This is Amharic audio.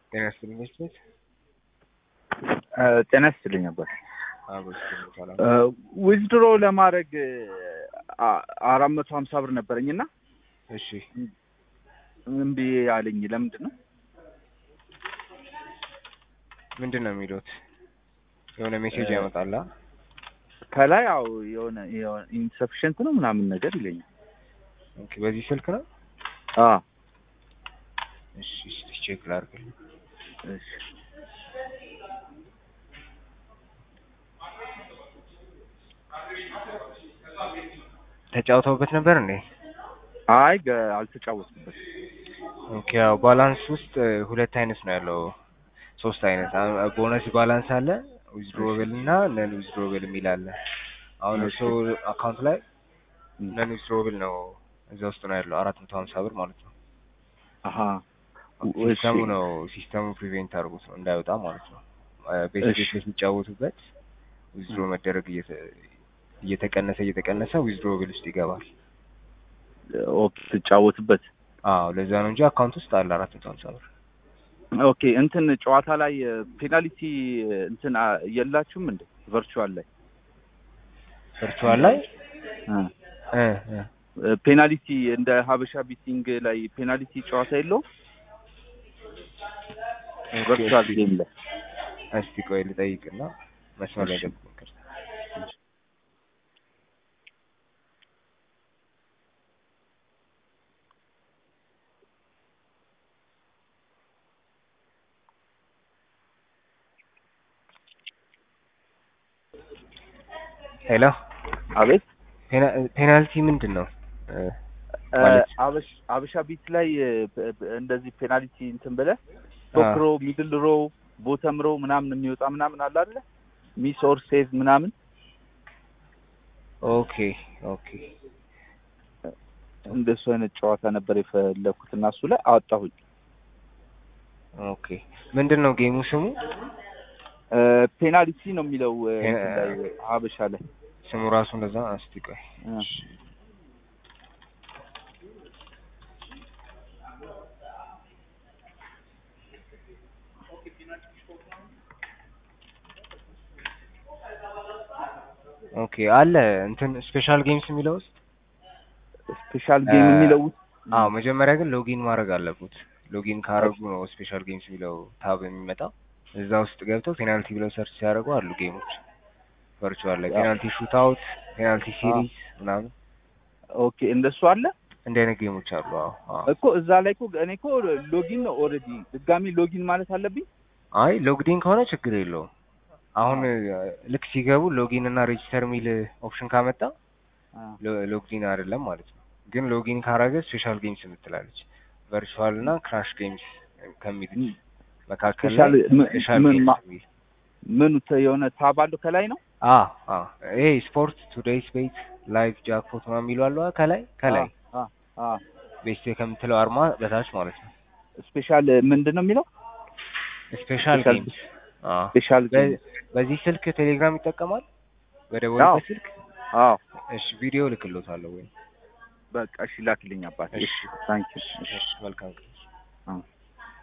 ጤና ይስጥልኝ ቤት ጤና ይስጥልኝ ነበር። አብሮ ይስጥልኝ ሰላም። ዊዝድሮ ለማድረግ አራት መቶ ሀምሳ ብር ነበረኝ እና እሺ እምቢ አለኝ። ለምንድን ነው? ምንድን ነው የሚሉት? የሆነ ሜሴጅ ያመጣላ። ከላይ ያው የሆነ ኢንሰፊሽንት ነው ምናምን ነገር ይለኛል። ኦኬ በዚህ ስልክ ነው? አ እሺ እስቲ ቼክ ላድርግልኝ። እሺ ተጫውተውበት ነበር እንዴ? አይ ገ- አልተጫወትኩበትም። ኦኬ ያው ባላንስ ውስጥ ሁለት አይነት ነው ያለው፣ ሶስት አይነት ቦነስ ባላንስ አለ፣ ዊዝድሮብል እና ነን ዊዝድሮብል የሚል አለ። አሁን እርሶ አካውንት ላይ ነን ዊዝድሮብል ነው እዛ ውስጥ ነው ያለው አራት መቶ ሀምሳ ብር ማለት ነው። አሀ ሲስተሙ ነው ሲስተሙ ፕሪቬንት አድርጎት ነው እንዳይወጣ ማለት ነው። ቤት ቤት እሺ። የሚጫወቱበት ዊዝድሮ መደረግ እየተ- እየተቀነሰ እየተቀነሰ ዊዝድሮብል ውስጥ ይገባል። ኦኬ ትጫወትበት። አዎ ለዛ ነው እንጂ አካውንት ውስጥ አለ አራት መቶ ሀምሳ ብር። ኦኬ እንትን ጨዋታ ላይ ፔናልቲ እንትን አ- የላችሁም እንዴ? ቨርቹዋል ላይ ቨርቹዋል ላይ እ እ እ ፔናልቲ እንደ ሀበሻ ቢቲንግ ላይ ፔናልቲ ጨዋታ የለውም? ቨርቹዋል ጌም ላይ እስቲ ቆይ ልጠይቅና መስመር ላይ እሺ። ገብቶ ይቅርታ። ሄሎ አቤት ፔና- ፔናልቲ ምንድን ነው? እ፣ እ፣ ማለት? አበሽ አበሻ ቢት ላይ እ፣ በ- በ- እንደዚህ ፔናልቲ እንትን ብለህ ቶፕ ሮ ሚድል ሮ ቦተም ሮ ምናምን የሚወጣ ምናምን አለ አይደለ? ሚስ ኦር ሴቭ ምናምን ኦኬ ኦኬ እንደሱ አይነት ጨዋታ ነበር የፈለኩት እና እሱ ላይ አወጣሁኝ። ኦኬ ምንድን ነው ጌሙ ስሙ? እ፣ ፔናልቲ ነው የሚለው እ፣ ፔ- እንትን ላይ ሀበሻ ላይ ስሙ ራሱ እንደዛ? እስቲ ቆይ እ። ኦኬ አለ እንትን ስፔሻል ጌምስ የሚለው ውስጥ ስፔሻል ጌም እ፣ የሚለው ውስጥ አዎ መጀመሪያ ግን ሎጊን ማድረግ አለቡት። ሎጊን ካረጉ ነው ስፔሻል ጌምስ የሚለው ታብ የሚመጣው። እዛ ውስጥ ገብተው ፔናልቲ ብለው ሰርች ሲያደርጉ አሉ ጌሞች ቨርቹዋል ላይ ያው። ፔናልቲ ሹት አውት፣ ፔናልቲ ሲሪዝ ምናምን ኦኬ እንደሱ አለ እንዲህ አይነት ጌሞች አሉ። አዎ አዎ። እኮ እዛ ላይ እኮ እኔ እኮ ሎጊን ነው ኦልሬዲ ድጋሚ ሎጊን ማለት አለብኝ። አይ ሎግዲን ከሆነ ችግር የለውም። አሁን ልክ ሲገቡ ሎጊን እና ሬጂስተር የሚል ኦፕሽን ካመጣ አ፣ ሎ- ሎግዲን አይደለም ማለት ነው። ግን ሎጊን ካረገ ስፔሻል ጌምስ የምትላለች ቨርቹዋል እና ክራሽ ጌምስ ከሚሉት መካከል ላይ ስፔሻል ም- ስፔሻል ምን ጌምስ ማ- የሚል ምኑ ተ- የሆነ ታብ አለው ከላይ ነው። አ አ ይሄ ስፖርት ቱዴይስ ቤት ላይቭ ጃክፖት ምናምን የሚሉ አሉ አ- ከላይ ከላይ አ አ ቤስቴ ከምትለው አርማ በታች ማለት ነው። ስፔሻል ምንድን ነው የሚለው? ስፔሻል ስፔሻል ጌምስ አ ስፔሻል ጌም። በ- በዚህ ስልክ ቴሌግራም ይጠቀማል በደወልበት ስልክ አዎ እሺ ቪዲዮ ልክሎታለሁ ወይ በቃ እሺ ላክልኝ አባት። እሺ። እሺ ታንኪ እሺ መልካም ዩ